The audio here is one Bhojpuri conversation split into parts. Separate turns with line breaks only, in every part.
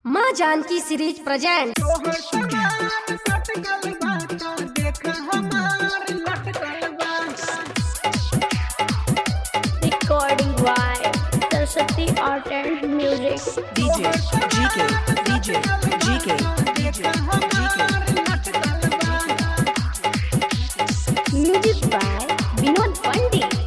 माँ जानकी सीरीज प्रेजेंट
तोहर समान सटकल बाटा देख हमार लटकल बा
recording by Saraswati Art and Music.
DJ, GK, DJ, GK,
देख हमार लटकल बा
Music by Vinod Pandit.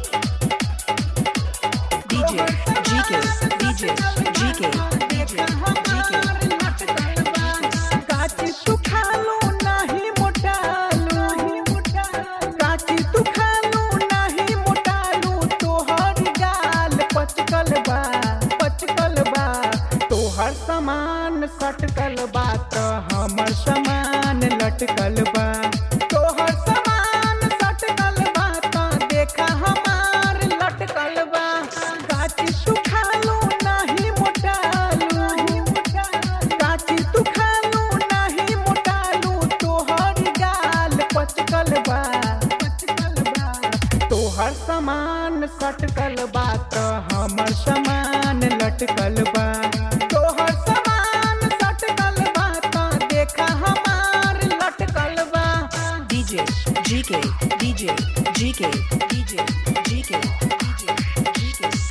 DJ, GK, DJ, GK,
देख
DJ,
हमार लटकल बा काची तू खालो नाही मोटालो काची तू खालो नाही मोटालो तोहर गाल पचकल बा पचकल बा तोहर सामान सटकल बा त हमर सामान लटकल बा तोहर सामान सटकल बा त देखा हमार लटकल बा काची तू खालो नाही मोटालो काची तू खालो नाही मोटालो तोहर गाल पचकल बा पचकल बा तोहर सामान सटकल बा त हमर सामान लटकल बा तोहर सामान सटकल बा त देखा हमार लटकल बा
DJ, GK, DJ, GK, DJ, GK, DJ,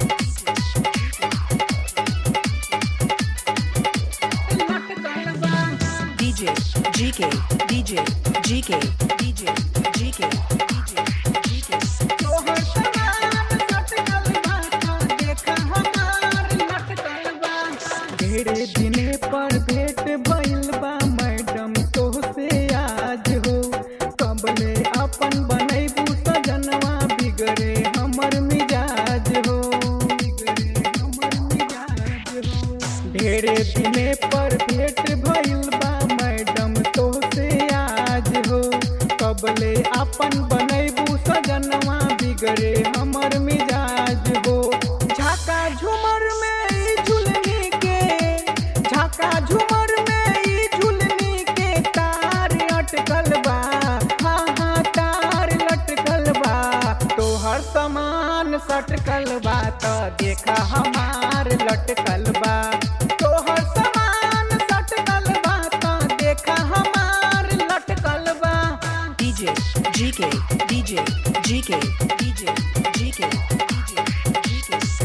लटकल बा
DJ, GK, DJ, GK, DJ, GK, DJ,
तोहर सामान सटकल बा त देखा हमार लटकल बा ढेरे दिने पर भेंट भइल बा मैडम तोहसे आज हो कबले अपन बनैबू सजनवा बिगड़े हमर मिजाज हो बिगड़े हमर मिजाज हो ढेरे दिने पर भेंट भइल बा मैडम तोहसे आज हो कबले अपन बनैबू सजनवा बिगड़े हमर मिजाज हो झाका झुमर में ई झुलनी के झाका झुमर में ई झुलनी के तार अटकल बा हाँ हाँ तार लटकल बा तोहर सामान सटकल बा त देखा हमार लटकल बा तोहर सामान सटकल बा त देखा हमार लटकल बा
DJ, GK, DJ, GK, DJ, GK, DJ,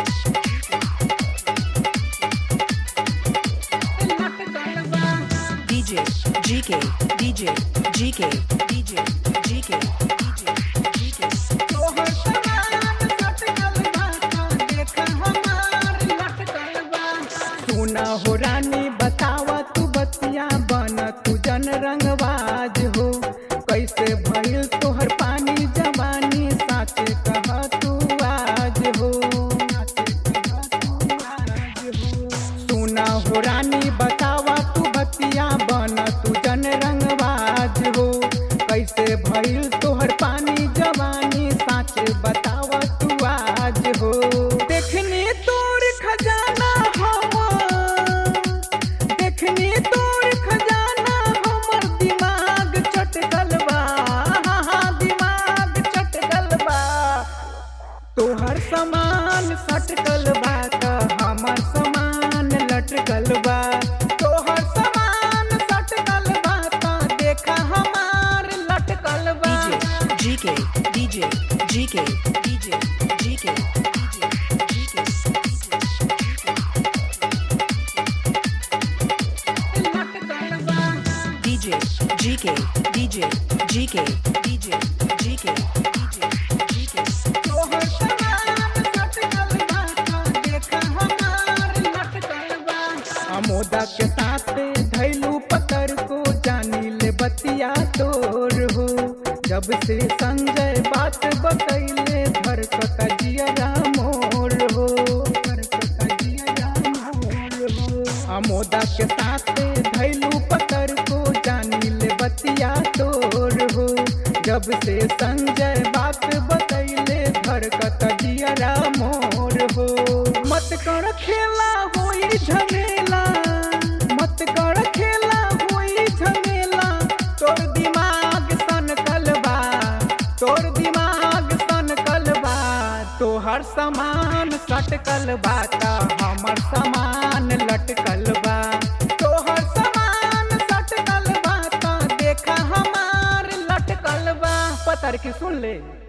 लटकल बा
DJ, GK, DJ, GK, DJ, GK, DJ,
तोहर सामान सटकल बा त देखा हमार लटकल बा सुना हो रानी बतावा तू बतिया बन तू जन रंगबाज हो कैसे भइल तोहर पानी जवानी साच कह तू आज हो सुना हो रानी बतावा तू बतिया बन तू जन रंगबाज हो कैसे भइल तोहर पानी जवानी साच बतावा तू आज हो देखनी तोर खजाना हम देखनी तोर खजाना हमर दिमाग चटकल बा हाँ, हाँ, दिमाग चटकल बा तोहर सामान सटकल बा त हमर सामान लटकल बा तोहर सामान सटकल बा त देखा हमार लटकल बा
GK, DJ, GK, DJ, GK, DJ,
लटकल बा
DJ, GK, DJ, GK, DJ, GK, DJ,
तोहर सामान सटकल बा त देखा हमार लटकल बा अमोदा के साथ धैलू पतर को जानी ले बतिया तोर हो जब से संजय बात बतैले धरकता जिया मोर हो धरकता जिया मोर हो अमोदा के साथ धैलू पतर को जानी ले बतिया तोर हो जब से संजय बात बतैले धरकत जियरा मोर हो मत कर खेला होई झमेला मत कर खेला होई झमेला तोर दिमाग सन कलबा तोर दिमाग सन कलबा तोहर सामान सटकल बा त हमर सामान लटकल बा पतर की सुन ले